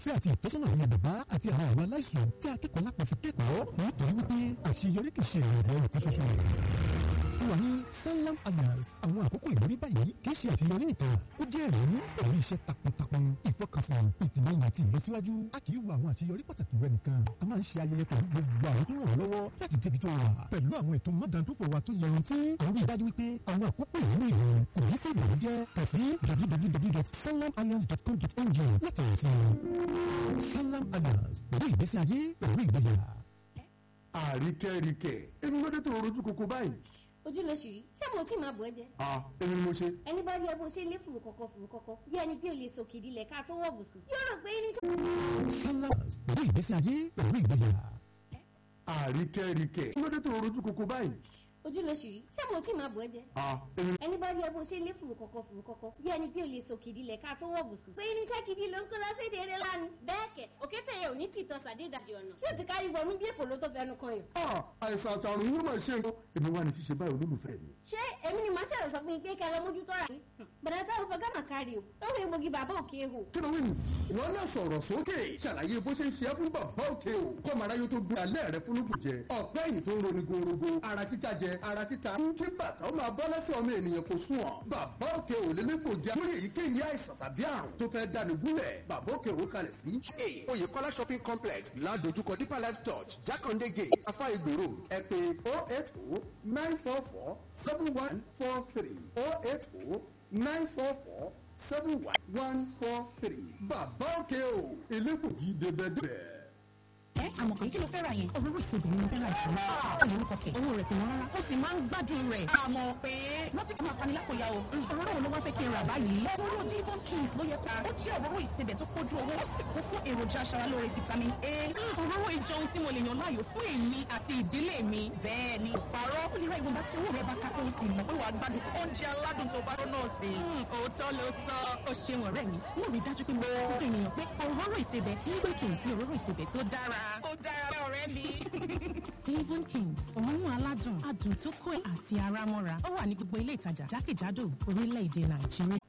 fẹ́ àti ìtọ́sọ́nà àwọn bàbá àti àwọn àwọn aláìsàn tí akẹ́kọ̀ọ́ lápá fi kẹ́kọ̀ọ́ nítorí wípé àṣeyọrí kì í ṣe ìrìn nìkan ṣoṣo fún wa ní sanlam alliance àwọn àkókò ìwúrí báyìí kì í ṣe àṣeyọrí nìkan ó jẹ́ ẹ̀rí pẹ̀lú iṣẹ́ takuntakun ìfọkànsìn ìtìlẹ́yìn àti ìlọsíwájú a kì í wo àwọn àṣeyọrí pàtàkì rẹ nìkan a máa ń ṣe ayẹyẹ pẹ̀lú gbogbo àwọn tó ràn wọ́n lọ́wọ́ láti débi tó wà pẹ̀lú àwọn ètò mọ́dàndófò wa tó yanrantí àwọn rí i dájú wípé àwọn àkókò ìwúrí rẹ kò ní sí ìbànújẹ́ kà sí www.sanlamalliance.com.ng láti rẹ̀ sí i sanlam alliance pẹ̀lú ìgbésí ayé pẹ̀lú ìgboyà. àríkẹ́ríkẹ́ èmi ló dé tó rojú koko báyìí. ojú ló ṣì rí ṣé mo tí máa bọ̀ ẹ́ jẹ́ à èmi ni mo ṣe. ẹni bá rí ẹ bó ṣe lé fùrù kọ̀kọ̀ fùrù kọ̀kọ̀ bí ẹni pé o lè sọ kìdí lẹ̀ ká tó wọ̀ bùsùn yóò rò pé irinṣẹ́. sanlam pẹ̀lú ìgbésí ayé pẹ̀lú ìgboyà. àríkẹ́ríkẹ́ èmi ló dé tó rojú koko báyìí. ojú ló ṣì rí ṣé mo tí máa bọ̀ ẹ́ jẹ́ à èmi ẹni bá rí ẹ bó ṣe lé fùrù kọ̀kọ̀ fùrù kọ̀kọ̀ bí ẹni pé o lè sọ kìdí lẹ̀ ká tó wọ̀ bùsùn pé irinṣẹ́ kìdí ló ń kó lọ sí èdè eré lánàá bẹ́ẹ̀ kẹ̀ òkété yẹn ò ní tìtọ́ sàdédàjì ọ̀nà tí o ti kárí wọnú bí èkó ló tó fẹnu kan yàn. à àìsàn àtàrùn yóò máa ṣe nǹkan èmi wà ní ṣíṣe báyìí olólùfẹ́ mi. ṣé èmi ni màá ṣẹlẹ̀ sọ fún yín pé kẹ́ ẹ lọ mójútó ra yín bẹ̀rẹ̀ táwọn fẹ́ gàmà kárí o lórí egbògi bàbá òkè ehò kí ló wí nù. ìwọ náà sọ̀rọ̀ sókè ṣàlàyé bó ṣe ń ṣe é fún bàbá òkè o kọ́ màrá yóò tó gbé alẹ́ rẹ fúnlùkù jẹ ọ̀pẹ́ yìí tó ń roni gorogo ara títa jẹ ara títa kí bàtà ó máa bọ́ lẹ́sẹ̀ ọmọ ènìyàn kò sùn ọ́ bàbá òkè ò lè lépo jẹ lórí èyíkéyìí àìsàn tàbí àrùn tó fẹ́ dáni gúnlẹ̀ bàbá òkè ò kalẹ̀ sí. oyèkọ́lá shopping complex ládojúkọ deeper life church jákàndé gate afa igbó road ẹ pé oh eight oh nine four four seven one four three oh eight oh nine four four seven one one four three. bàbá òkè o elégbògi débẹ̀débẹ̀. ẹ àmọ̀ pé kí ló fẹ́ ra yẹn. òróró ìsebẹ̀ ni mo fẹ́ ra ìṣòro. ọ̀nà orúkọ kẹ̀. owó rẹ̀ kò wọ́n rárá. ó sì máa ń gbádùn rẹ̀. àmọ̀ pé rántí kí n máa fani lápò ya o. òróró wo ló wá fẹ́ kí n rà báyìí. òróró divon kings ló yẹ ká. ó jẹ́ òróró ìsebẹ̀ tó kójú owó. ó sì kún fún èròjà aṣaralóore vitamin a. òróró ìjọ ohun tí mo lè yàn láàyò fún èmi àti ìdílé mi. bẹ́ẹ̀ ni ìparọ́. ó lè ra ìwọ̀nba tí owó rẹ̀ bá ká tó sì mọ̀ pé wàá gbádùn oúnjẹ aládùn tó bá rọ́nà sí. òótọ́ ló sọ. ó ṣeun ọ̀rẹ́ mi. mo rí dájú pé mo kọ́ fún ènìyàn pé òróró ìsebẹ̀ divon kings ni òróró ìsebẹ̀ tó dára. ó dára bẹ́ẹ̀ ọ̀rẹ́ mi. Devon Kings òórùn aládùn adùn tó kọ́ àti ara mọ́ra ó wà ní gbogbo ilé ìtajà jákèjádò orílẹ̀-èdè Nàìjíríà.